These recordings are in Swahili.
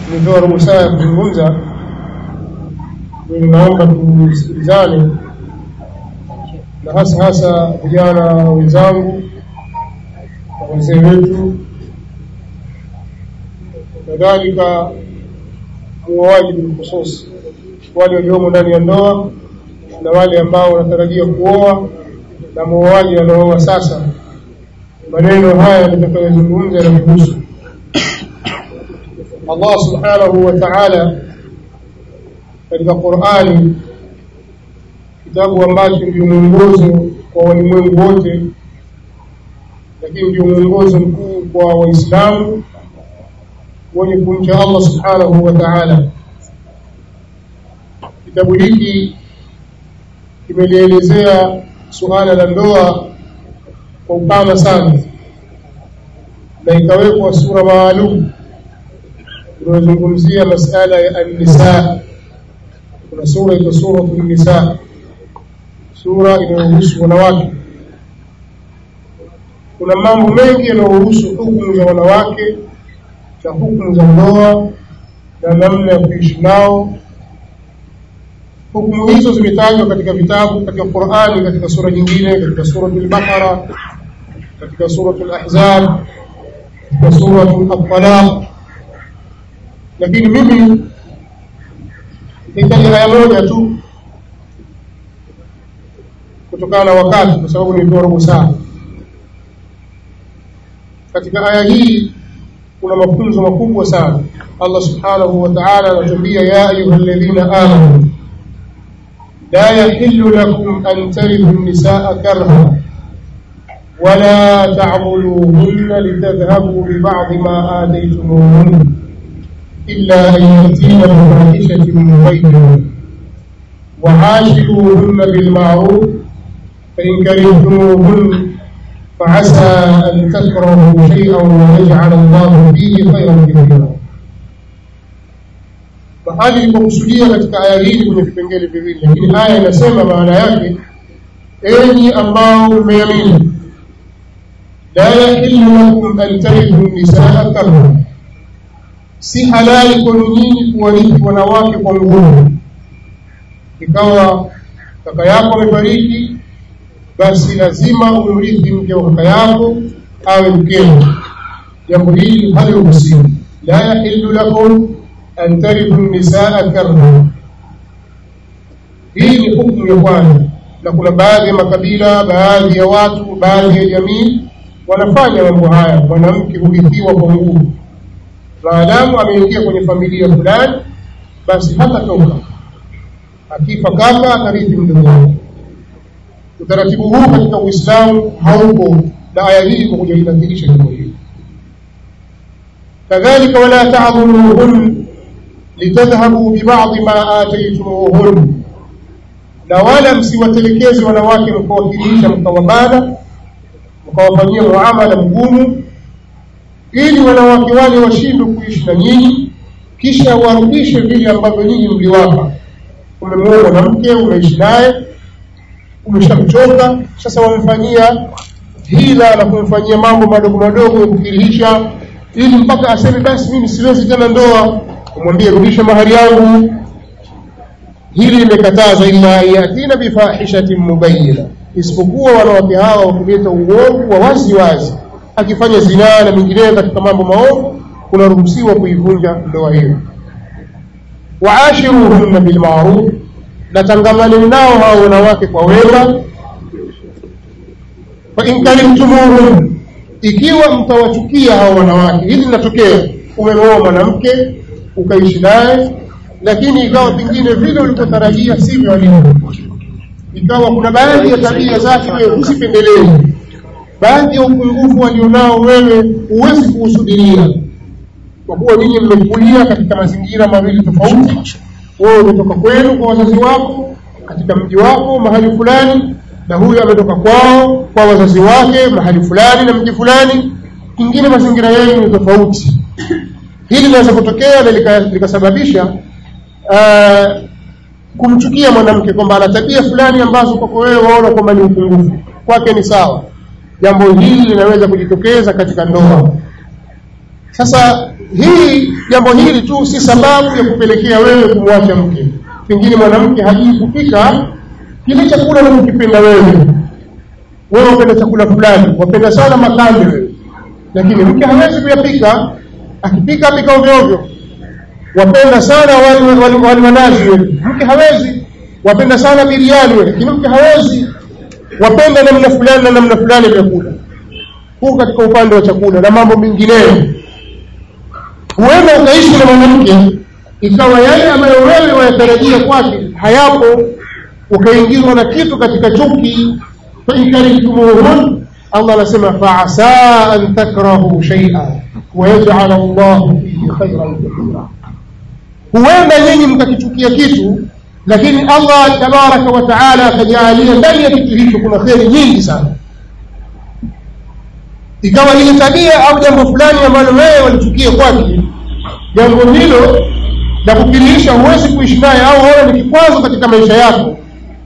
nimepewa robo saa ya kuzungumza mimi naomba tusikilizane na hasa hasa vijana wenzangu na wazee wetu kadhalika muoaji bilkhusus wale waliomo ndani ya ndoa na wale ambao wanatarajia kuoa na muoaji anaoa sasa maneno haya nitakayozungumza yanahusu Allah subhanahu wa ta'ala katika Qur'ani kitabu ambacho ndio mwongozo kwa walimwengu wote lakini ndio mwongozo mkuu kwa waislamu wenye kumcha Allah subhanahu wa ta'ala kitabu hiki kimelielezea suala la ndoa kwa upana sana na ikawekwa sura maalum inayozungumzia masala ya an-nisa kuna sura iko suratul nisa sura inayohusu wanawake kuna mambo mengi yanayohusu hukumu za wanawake na hukumu za ndoa na namna ya kuishi nao hukumu hizo zimetajwa katika vitabu katika Qur'ani katika sura nyingine katika suratul Baqara katika suratul Ahzab katika suratul At-Talaq lakini mimi nitaja aya moja tu kutokana na wakati kwa sababu nimepewa robo saa katika aya hii kuna mafunzo makubwa sana Allah subhanahu wa ta'ala anatuambia ya ayyuhalladhina amanu la yahillu lakum an tarithu an-nisaa karha ولا تعضلوهن لتذهبوا ببعض ما آتيتموهن إلا أن يأتين بفاحشة مبينة وعاشروهن بالمعروف فإن كرهتموهن فعسى أن تكرهوا شيئا ويجعل الله فيه خيرا كثيرا mahali ilipokusudia katika aya hii kwenye vipengele viwili lakini aya inasema maana yake enyi ambao mmeamini la yahillu lakum an tarithu nisaa karha si halali kwenu nyinyi kuwarithi wanawake kwa nguvu ikawa kaka yako amefariki basi lazima umrithi mke wa kaka yako awe mkeo jambo hili haliruhusiwi la yahillu lakum an tarithu nisaa karha hii ni hukumu ya kwanza na kuna baadhi ya makabila baadhi ya watu baadhi ya jamii wanafanya mambo haya mwanamke hurithiwa kwa nguvu maadamu ameingia kwenye familia fulani basi hatatoka akifa kaka atarithi mdogo wake utaratibu huu katika uislamu haupo na aya hii ikokuja inadhihirisha jambo hili kadhalika wala ta'dhuluhun litadhhabu bibadhi ma ataytumuhun na wala msiwatelekeze wanawake mkawakilisha mkawabana mkawafanyia muamala mgumu ili wanawake wale washindwe kuishi na nyinyi kisha warudishe vile ambavyo nyinyi mliwapa umemuoa mwanamke umeishi naye umeshamchoka sasa wamfanyia hila na kumfanyia mambo madogo madogo ya kukirihisha ili mpaka aseme basi mimi siwezi tena ndoa umwambie rudisha mahari yangu hili limekataza illa yatina bifahishatin mubayyina isipokuwa wanawake hawa wakileta uovu wa wazi wazi akifanya zinaa na mingineyo katika mambo maovu kunaruhusiwa kuivunja ndoa hiyo waashiruhunna bilmaruf na tangamaneni nao hao wanawake kwa wema fa in karihtumuhun ikiwa mtawachukia hao wanawake hili linatokea umeoa mwanamke ukaishi naye lakini ikawa pengine vile ulivyotarajia sivyo alivyo ikawa kuna baadhi ya tabia zake wewe usipendelee baadhi ya upungufu walionao wewe huwezi kuusudiria kwa kuwa ninyi mmekulia katika mazingira mawili tofauti wewe umetoka kwenu kwa wazazi wako katika mji wako mahali fulani na huyu ametoka kwao kwa wazazi wake mahali fulani na mji fulani kingine mazingira yenu ni tofauti hili linaweza kutokea na likasababisha uh, kumchukia mwanamke kwamba ana tabia fulani ambazo kwako wewe waona kwamba ni upungufu kwake ni sawa jambo hili linaweza kujitokeza katika ndoa sasa hii jambo hili tu si sababu ya kupelekea wewe kumwacha mke pengine mwanamke hajui kupika kile chakula unachokipenda wewe wewe wapenda chakula fulani wapenda sana makande wewe lakini mke hawezi kuyapika akipika apika ovyo ovyo wapenda sana wali wali wali wa nazi wewe mke hawezi wapenda sana biriani wewe lakini mke hawezi wapenda namna fulani na namna fulani vyakula huu katika upande wa chakula na mambo mengineyo huenda ukaishi na mwanamke ikawa yale ambayo wewe wayatarajia kwake hayapo ukaingizwa na kitu katika chuki fainkarhtumuhun allah anasema faasa an takrahu shaia wayajala llahu fihi khairan kathira huenda nyinyi mkakichukia kitu lakini allah tabaraka wa taala akajaalia ndani ya kitu hicho kuna kheri nyingi sana ikawa ile tabia au jambo fulani ambalo wewe walichukia kwake jambo hilo la kukirisha huwezi kuishi naye au ona ni kikwazo katika maisha yako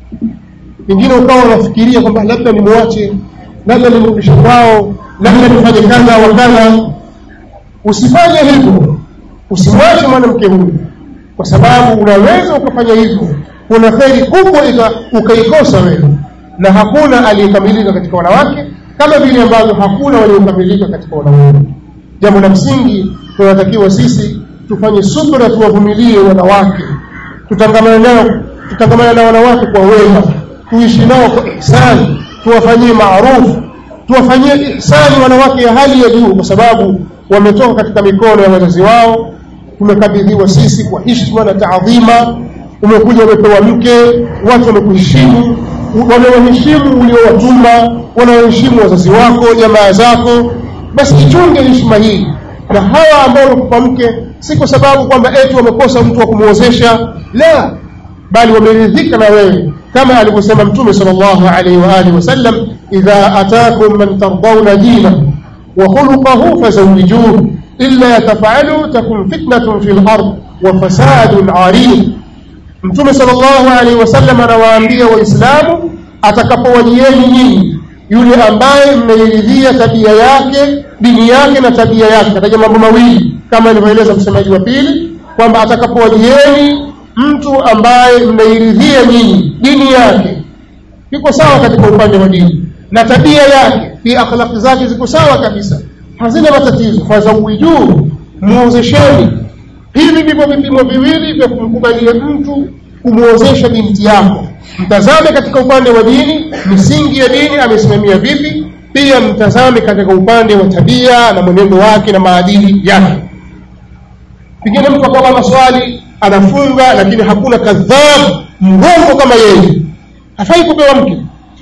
pengine ukawa unafikiria kwamba labda nimwache labda nimrudishe kwao labda nifanye kadha wa kadha usifanye hivyo usimwache mwanamke huyu kwa sababu unaweza ukafanya hivyo kuna kheri kubwa ukaikosa wewe na hakuna aliyekamilika katika wanawake kama vile ambavyo hakuna waliokamilika katika wanaume jambo la msingi tunatakiwa sisi tufanye subra tuwavumilie wanawake tutangamane nao tutangamane na wanawake kwa wema tuishi nao kwa ihsani tuwafanyie maarufu tuwafanyie ihsani wanawake ya hali ya juu kwa sababu wametoka katika mikono ya wazazi wao tumekabidhiwa sisi kwa heshima na taadhima umekuja umepewa mke watu wamekuheshimu wamewaheshimu uliowatuma wanawaheshimu wazazi wako jamaa zako basi ichunge heshima hii na hawa ambao wamekupa mke si kwa sababu kwamba eti wamekosa mtu wa kumwozesha la bali wameridhika na wewe kama alivyosema mtume sallallahu alaihi wa alihi wasallam idha atakum man tardawna dinahu wa khuluquhu fazawijuhu illa tafalu takun fitnatun fil ard wa fasadun arid mtume sallallahu alaihi wasallam anawaambia waislamu atakapowajieni nyinyi yule ambaye mmeiridhia tabia yake dini yake na tabia yake kataja mambo mawili kama alivyoeleza msemaji wa pili kwamba atakapowajieni mtu ambaye mmeiridhia nyinyi dini yake iko sawa katika upande wa dini na tabia yake pia akhlaqi zake ziko sawa kabisa hazina matatizo fazawijuu muozesheni hivi ndivyo vipimo viwili vya kumkubalia mtu kumwozesha binti yako mtazame katika upande wa dini misingi ya dini amesimamia vipi pia mtazame katika upande wa tabia na mwenendo wake na maadili yake pengine mtu akawa maswali anafunga lakini hakuna kadhab mrongo kama yeye hafai kupewa mke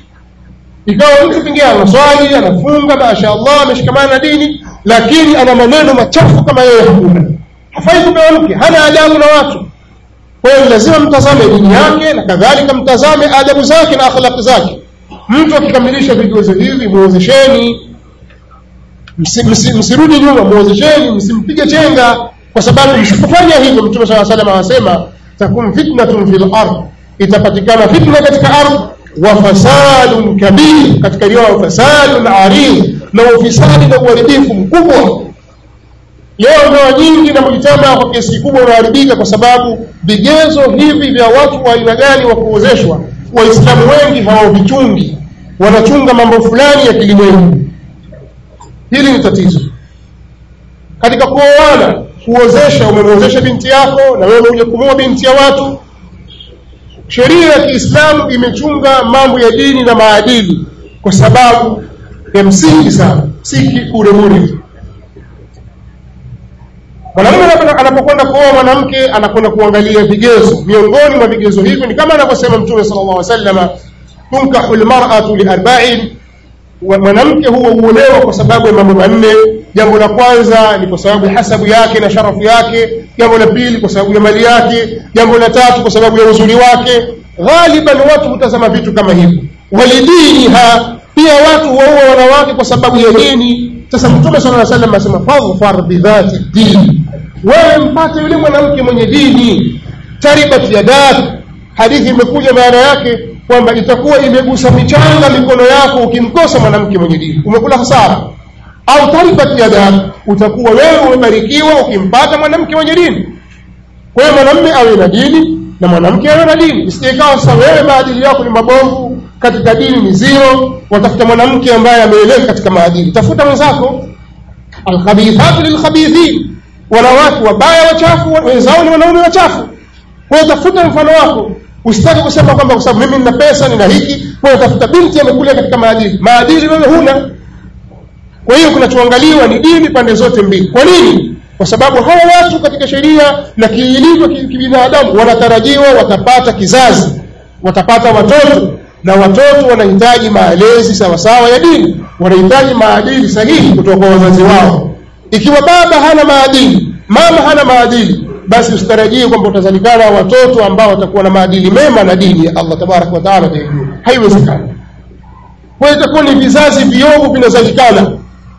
ikawa mtu pengine anaswali anafunga mashaallah ameshikamana na dini lakini ana maneno machafu kama yeye hakuna hafai kupewa mke hana adabu na watu kwa hiyo lazima mtazame dini yake na kadhalika mtazame adabu zake na akhlaqi zake mtu akikamilisha vigezo hivi muozesheni msirudi nyuma muozesheni msimpige chenga kwa sababu msipofanya hivyo mtume saa salam anasema takun fitnatun fil ard itapatikana fitna katika ardhi wa fasadun kabir katika riwaya fasadun arid na ufisadi na uharibifu mkubwa leo ndoa nyingi na mujitamaa kwa kiasi kikubwa unaharibika kwa sababu vigezo hivi vya watu wa aina gani wa kuozeshwa waislamu wengi hawavichungi wanachunga mambo fulani ya kilimwengu hili ni tatizo katika kuoana kuozesha umemwozesha binti yako na wewe uja kumuoa binti ya watu sheria ya kiislamu imechunga mambo ya dini na maadili kwa sababu ya msingi sana si kuremuri mwanamume anapokwenda kuoa mwanamke anakwenda kuangalia vigezo miongoni mwa vigezo hivyo ni kama anavyosema mtume sala llah salama tunkahu lmaratu liarbain mwanamke huwa huolewa kwa sababu ya mambo manne jambo la kwanza ni kwa sababu ya hasabu yake na sharafu yake jambo la pili kwa sababu ya mali yake jambo la tatu kwa sababu ya uzuri wake ghaliban watu hutazama vitu kama hivyo walidiniha pia watu huwaua wanawake kwa sababu ya dini sasa mtume sala salam asema fadhfar bidhati dini wewe mpate yule mwanamke mwenye dini taribat yadak hadithi imekuja maana yake kwamba itakuwa imegusa michanga mikono yako ukimkosa mwanamke mwenye dini umekula hasara au taribat yadak utakuwa wewe umebarikiwa ukimpata mwanamke mwenye dini kwa hiyo mwanamme awe na dini na mwanamke awe na dini isije ikawa sasa wewe maadili yako ni mabovu katika dini ni zero watafuta mwanamke ambaye ameeleka katika maadili tafuta mwenzako alkhabithatu lilkhabithin wanawake wabaya wachafu wenzao ni wanaume wachafu kwa hiyo tafuta mfano wako usitake kusema kwamba kwa sababu mimi nina pesa nina hiki kwa hiyo tafuta binti amekulia katika maadili maadili wewe huna kwa hiyo kinachoangaliwa ni dini pande zote mbili kwa nini kwa sababu hawa watu katika sheria na kiilivyo kibinadamu wanatarajiwa watapata kizazi watapata watoto na watoto wanahitaji malezi sawasawa ya dini wanahitaji maadili sahihi kutoka kwa wazazi wao ikiwa baba hana maadili mama hana maadili basi usitarajie kwamba utazalikana watoto ambao watakuwa na maadili mema na dini ya Allah tabaraka wa taala ataijua haiwezekani kwa hiyo itakuwa ni vizazi viovu vinazalikana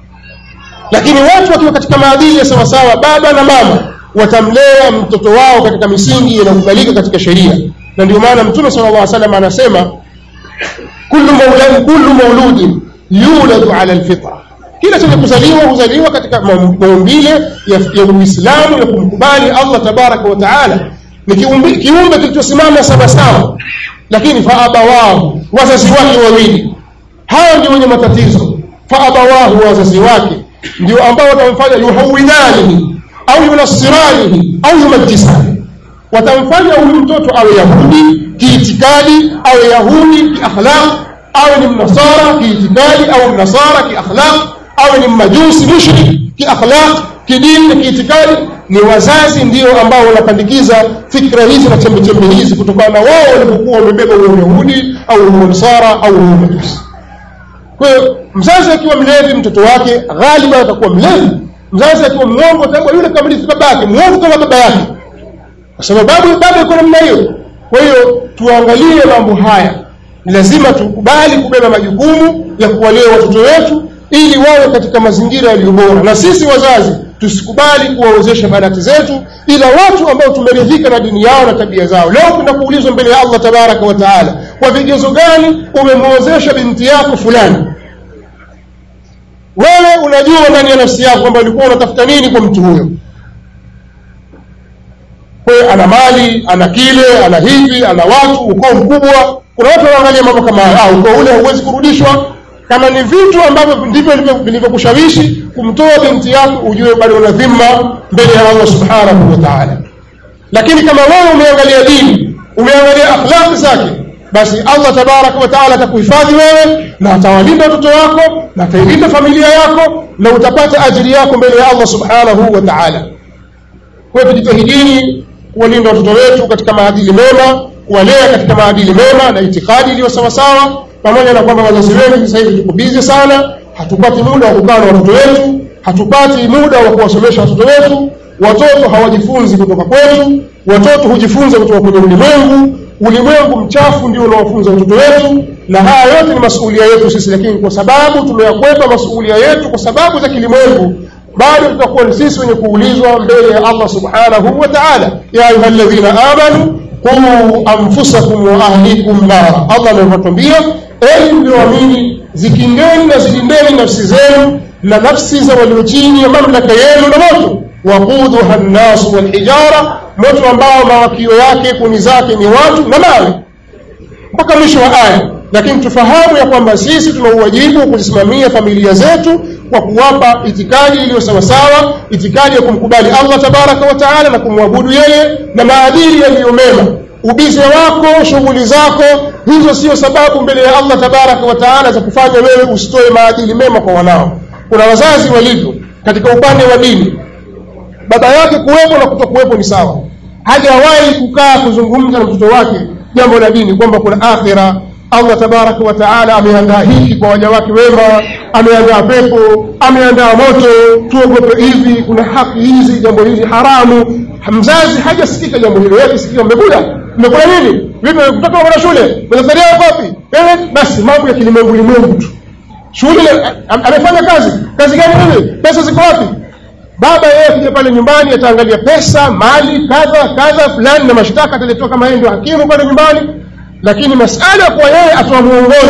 lakini watu wakiwa katika maadili ya sawasawa baba na mama watamlea mtoto wao katika misingi inayokubalika katika sheria na ndio maana mtume sallallahu alaihi wasallam anasema kullu maulad kullu mauludin yuladu ala alfitra kila chenye kuzaliwa huzaliwa katika maumbile ya, ya uislamu ya kumkubali allah tabaraka wa taala ni kiumbe, kiumbe kilichosimama sawasawa lakini faabawahu wazazi wake wawili hawa ndio wenye matatizo faabawahu wazazi wake ndio ambao watamfanya yuhawidanihi au yunasiranihi au yumajisani watamfanya huyu mtoto awe yahudi kiitikadi awe yahudi kiakhlaq awe ni mnasara kiitikadi au mnasara kiakhlaq awe ni mmajusi mushrik kiakhlaq kidini na kiitikadi ni wazazi ndio ambao wanapandikiza fikra hizi na chembechembe hizi kutokana na wao walipokuwa wamebeba huo uyahudi au huo msara au huo majusi kwa hiyo mzazi akiwa mlevi mtoto wake ghaliba atakuwa mlevi mzazi akiwa mwongo atakuwa yule kamilifu babake mwongo kama baba yake kwa sababu babu baba iko namna hiyo kwa hiyo tuangalie mambo haya ni lazima tukubali kubeba majukumu ya kuwalea watoto wetu ili wawe katika mazingira yaliyo bora na sisi wazazi tusikubali kuwaozesha banati zetu ila watu ambao tumeridhika na dini yao na tabia zao leo kuna kuulizwa mbele ya allah tabaraka wa taala kwa vigezo gani umemwozesha binti yako fulani wewe unajua ndani ya nafsi yako kwamba ulikuwa unatafuta nini kwa mtu huyo kwa ana mali ana kile ana hivi ana watu ukoo mkubwa kuna watu wanaangalia mambo kama haya ukoo ule hauwezi kurudishwa kama ni vitu ambavyo ndivyo vilivyokushawishi kumtoa binti yako ujue bado una dhima mbele ya Allah subhanahu wa ta'ala lakini kama wewe umeangalia dini umeangalia akhlaq zake basi Allah tabaraka wa taala atakuhifadhi wewe na atawalinda watoto wako na atailinda familia yako na utapata ajiri yako mbele ya Allah subhanahu wa taala kwa hiyo tujitahidini kuwalinda watoto wetu katika maadili mema kuwalea katika maadili mema na itikadi iliyo sawasawa pamoja na kwamba wazazi wengi sasa hivi tuko bizi sana hatupati muda wa kukaa na watoto wetu hatupati muda wa kuwasomesha watoto wetu watoto hawajifunzi kutoka kwetu watoto hujifunza kutoka kwenye ulimwengu ulimwengu mchafu ndio unawafunza watoto wetu na haya yote ni masuulia yetu sisi lakini kwa sababu tumeyakwepa masuulia yetu kwa sababu za kilimwengu bado tutakuwa ni sisi wenye kuulizwa mbele ya Allah subhanahu wa ta'ala ya ayuha alladhina amanu quu anfusakum wa ahlikum nara Allah anatuambia enyi mlioamini zikingeni na zilindeni nafsi zenu na nafsi za walio chini ya mamlaka yenu na moto waquduha nnasu walhijara moto ambao mawakio yake kuni zake ni watu na mawe mpaka mwisho wa aya lakini tufahamu ya kwamba sisi tuna uwajibu kuzisimamia familia zetu kwa kuwapa itikadi iliyo sawasawa itikadi ya kumkubali Allah tabaraka wa taala na kumwabudu yeye na maadili yaliyo mema ubize wako shughuli zako hizo sio sababu mbele ya Allah tabaraka wa taala za kufanya wewe usitoe maadili mema kwa wanao kuna wazazi walivyo katika upande wa dini baba yake kuwepo na kutokuwepo ni sawa hajawahi kukaa kuzungumza na mtoto wake jambo la dini kwamba kuna akhira Allah tabaraka wa taala ameandaa hiki kwa waja wake wema ameandaa pepo ameandaa moto tuogope hivi kuna haki hizi jambo hili haramu mzazi hajasikika jambo hilo yake sikika mmekula mmekula nini vipi kutoka kwa shule mnazalia wapi wewe basi mambo ya kilimwengu limwengu tu shule amefanya kazi kazi gani wewe pesa ziko wapi baba yeye akija pale nyumbani ataangalia pesa mali kadha kadha fulani na mashtaka ataletewa kama yeye ndio hakimu pale nyumbani lakini masala kwa yeye atoa mwongozo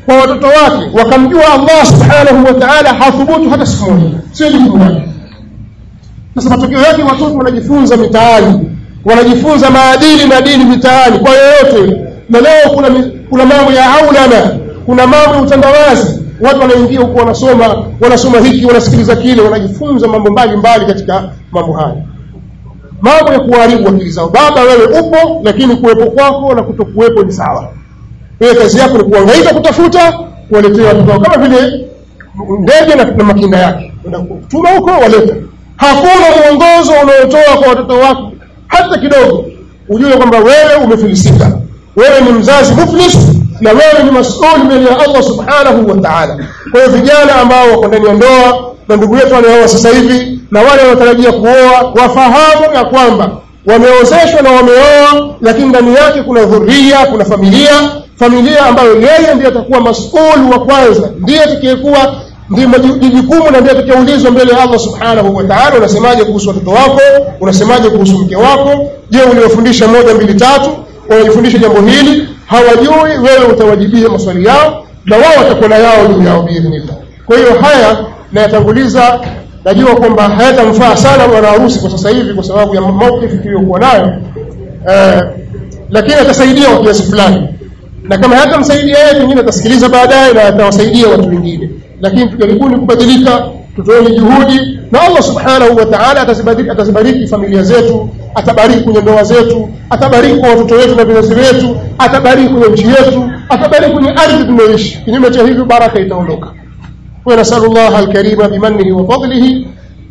kwa watoto wake wakamjua Allah subhanahu wa ta'ala hathubutu hata siku moja sio jukumu lake sasa matokeo yake watoto wanajifunza mitaani wanajifunza maadili na dini mitaani kwa yoyote na leo kuna kuna mambo ya aulana kuna mambo ya utandawazi watu wanaingia huko wanasoma wanasoma hiki wanasikiliza kile wanajifunza mambo mbalimbali katika mambo haya mambo ya kuharibu akili zao baba wewe upo lakini kuwepo kwako na kutokuwepo ni sawa wewe kazi yako ni kuhangaika kutafuta kuwaletea watoto kama vile ndege na, na makinda yake tuma huko waleta hakuna mwongozo unaotoa kwa watoto wako hata kidogo ujue kwamba wewe umefilisika wewe ni mzazi muflis na wewe ni masuli mbele ya Allah subhanahu wa ta'ala kwa hiyo vijana ambao wako ndani ya ndoa na ndugu yetu wanaoa sasa hivi na wale wanaotarajia kuoa wafahamu ya kwamba wameozeshwa na wameoa lakini ndani yake kuna dhuria kuna familia familia ambayo yeye ndiye atakuwa masuli wa kwanza ndiye atakayekuwa ndiye jukumu na ndiye atakayeulizwa mbele ya Allah subhanahu wa ta'ala unasemaje kuhusu watoto wako unasemaje kuhusu mke wako je uliwafundisha moja mbili tatu wanajifundisha jambo hili hawajui wewe utawajibia maswali yao na wao watakuwa na yao juu yao biidhnillah kwa hiyo haya nayatanguliza najua kwamba hayatamfaa sana bwana harusi kwa sasa hivi kwa sababu ya maukifu tuliyokuwa nayo eh, lakini atasaidia kwa kiasi fulani na kama hatamsaidia yeye pengine atasikiliza baadaye na atawasaidia watu wengine lakini tujaribuni kubadilika tutoeni juhudi na Allah subhanahu wa ta'ala atazibariki, atazibariki familia zetu atabariki kwenye ndoa zetu atabariki kwa watoto wetu na vizazi vyetu atabariki kwenye nchi yetu atabariki kwenye ardhi tunayoishi kinyume cha hivyo baraka itaondoka ونسأل الله الكريم بمنه وفضله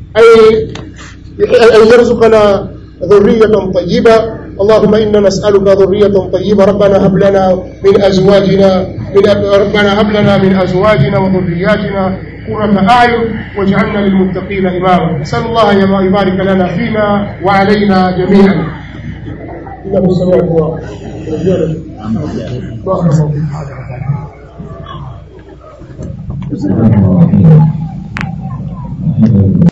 أن يرزقنا ذرية طيبة اللهم إنا نسألك ذرية طيبة ربنا هب لنا من أزواجنا من ربنا هب لنا من أزواجنا وذرياتنا قرة أعين واجعلنا للمتقين إماما نسأل الله أن يبارك لنا فينا وعلينا جميعا إنه سميع الدعاء Bismillahirrahmanirrahim.